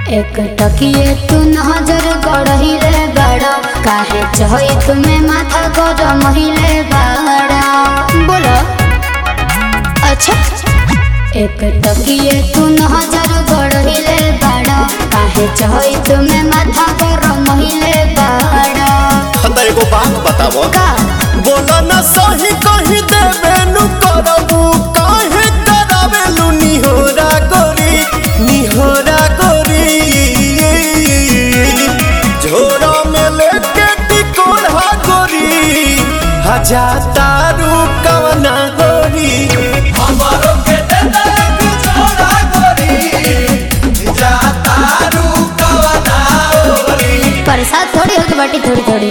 एक टकिए तू नजर गड़हिले बड़ा काहे चहई तुम्हें माथा गरम हिले बड़ा बोलो अच्छा एक टकिए तू नजर गड़हिले बड़ा काहे चहई तुम्हें माथा गरम हिले बड़ा त एगो बात बताबो का बोला ना सही कही देबे नु करबू काहे करावेलु निहोरा गोरी निहोरा गोरी झोरा में लेके टिकोड़ा गोरी हजा तारू कवना गोरी हमारो के दे दे एक झोरा गोरी जा तारू कवना गोरी प्रसाद थोड़ी होगी बाटी थोड़ी थोड़ी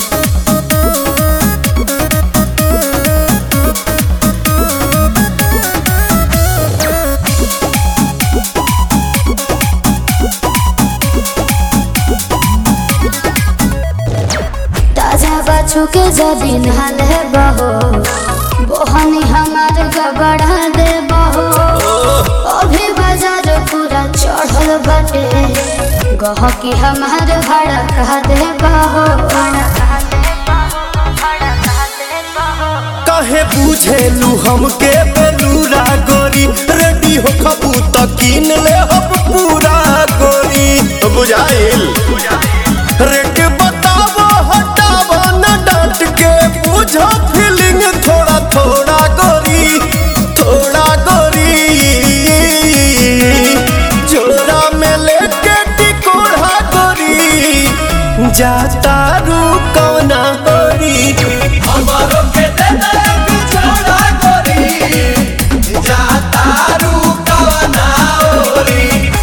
ताजा बाछू के जबीन हाल है बहो बोहनी हमार गबड़ा दे बहो अभी बाजार पूरा चढ़ल बटे गहकी हमार भाड़ा कह दे बहो काहे बुझेलू हमके बेलूरा गोरी रेडी हो खबू त कीन ले हम पूरा गोरी बुझाइल रेट बतावो हटावो न डांट के बुझो फीलिंग थोड़ा थोड़ा गोरी थोड़ा गोरी जोड़ा में लेके टिकोड़ा गोरी जाता रू कौना गोरी हमारो के दे दे एक जोड़ा गोरी जाता रू कौना गोरी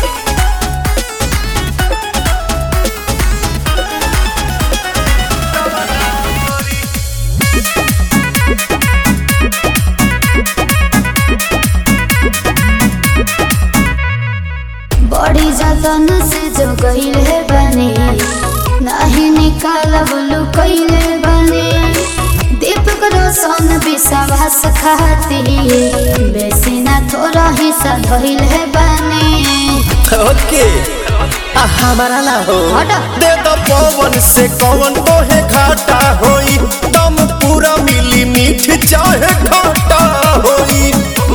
बड़ी जतन से जो गईले बने नहीं निकालब लुकैले बने दीपक रोशन विश्वास खाती बेसी ना थोड़ा हिस्सा धइले बने ओके आ हमारा ला हो हटा। दे दो पवन से कौन ओहे घाटा होई दम पूरा मिली मीठ चाहे घाटा होई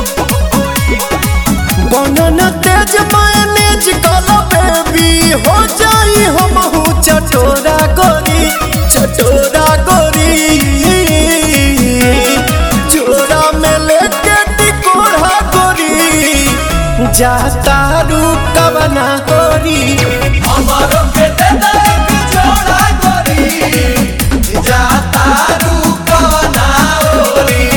बनन तेज मायनेज कला बेबी हो जाई हम चटोरा गोरी चटोरा गोरी चोरा में लेके टिकोरा गोरी जाता रू कवना गोरी हमारो के दे दे एक जोड़ा गोरी जाता रू कवना गोरी